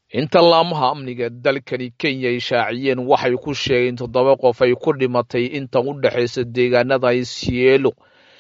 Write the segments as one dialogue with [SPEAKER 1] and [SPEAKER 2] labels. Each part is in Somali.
[SPEAKER 1] inta laamaha amniga dalkani kenya ay shaaciyeen waxay ku sheegeen toddoba qof ay ku dhimatay inta u dhexaysa deegaanada isielo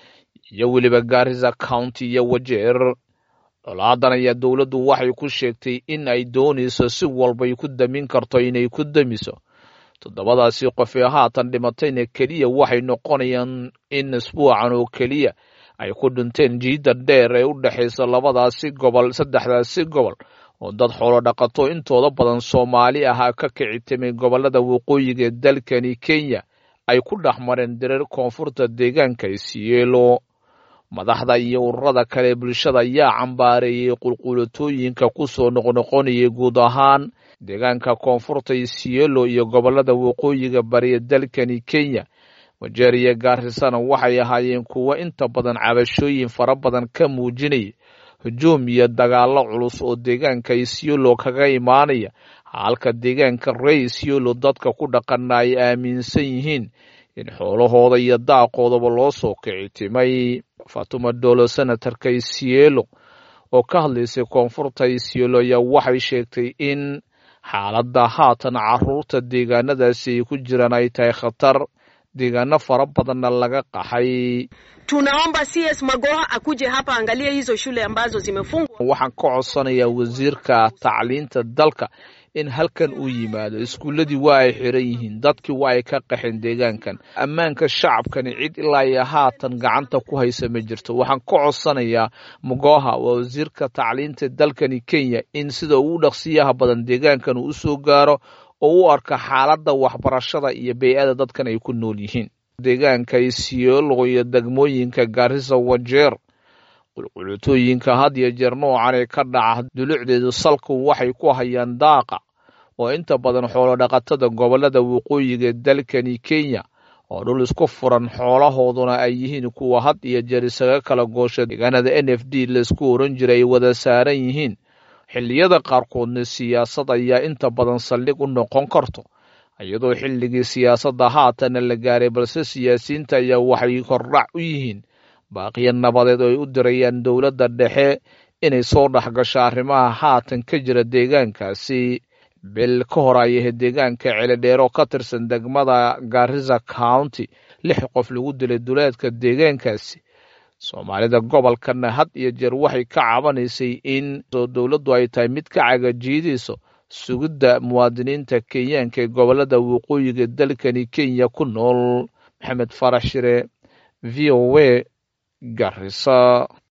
[SPEAKER 1] iyo weliba gaarisa county iyo wajeer dholaadan ayaa dowladdu waxay ku sheegtay in ay doonayso si walbay ku damin karto inay ku damiso toddobadaasi qof ee haatan dhimatayna keliya waxay noqonayaan in isbuucan oo keliya ay ku dhinteen jiidda dheer ee u dhexaysa labadaasi gobol saddexdaasi gobol oo dad xoolo dhaqato intooda badan soomaali ahaa ka kicitimay gobollada waqooyiga ee dalkani kenya ay ku dhex mareen direer koonfurta deegaanka isiyeelo madaxda iyo ururada kale bulshada ayaa cambaareeyey qulquulatooyinka ku soo noqnoqonayay guud ahaan deegaanka koonfurta isiyeelo iyo gobollada waqooyiga bariya dalkani kenya wajeer iyo gaarisana waxay ahaayeen kuwo inta badan cabashooyin fara badan ka muujinaya hujuum iyo dagaallo culus oo deegaanka isiolo kaga imaanaya halka deegaanka rey isiolo dadka ku dhaqana ay aaminsan yihiin in xoolahooda iyo daaqoodaba loo soo kicitimay fatuma dolo senatarka isielo oo ka hadlaysay koonfurta isiolo ayaa waxay sheegtay in xaaladda haatan caruurta deegaanadaasi ay ku jiraan ay tahay khatar deegaano fara badanna laga qaxay
[SPEAKER 2] tunaomba CS Magoha akuje hapa angalie hizo shule ambazo zimefungwa.
[SPEAKER 1] waxaan ka codsanayaa wasiirka tacliinta dalka in halkan uu yimaado iskuulladii waa ay xiran yihiin dadkii waa ay ka qaxeen deegaankan ammaanka shacabkani cid ilaa iyo haatan gacanta ku haysa ma jirto waxaan ka codsanayaa mugoha waa wasiirka tacliinta dalkani kenya in sida ugu dhaqsiyaha badan deegaankan uu usoo gaaro oo u arka xaaladda waxbarashada iyo bey-ada dadkan ay ku nool yihiin deegaanka isiolo iyo degmooyinka gaarisa wajeer qulqulutooyinka had iyo jeer noocan ee ka dhaca dulucdeedu salku waxay ku hayaan daaqa oo inta badan xoolo dhaqatada gobollada waqooyiga dalkani kenya oo dhul isku furan xoolahooduna ay yihiin kuwa had iyo jeer isaga kala goosha deegaanada n f d laisku oran jiray ay wada saaran yihiin xilliyada qaarkoodna siyaasad ayaa inta badan saldhig u noqon karto iyadoo xilligii siyaasadda haatana la gaaray balse siyaasiyiinta ayaa waxay hordhac u yihiin baaqiya nabadeed oo ay u dirayaan dowladda dhexe inay soo dhex gasho arrimaha haatan ka jira deegaankaasi bil ka hor ay ahayd deegaanka celidheero ka tirsan degmada garisa county lix qof lagu dilay duleedka deegaankaasi soomaalida gobolkana had iyo jeer waxay ka cabanaysay in dowladdu ay tahay mid ka cagajiidayso sugidda muwaadiniinta kenyaanka ee gobollada waqooyiga dalkani kenya ku nool maxamed farax shire v o a garisa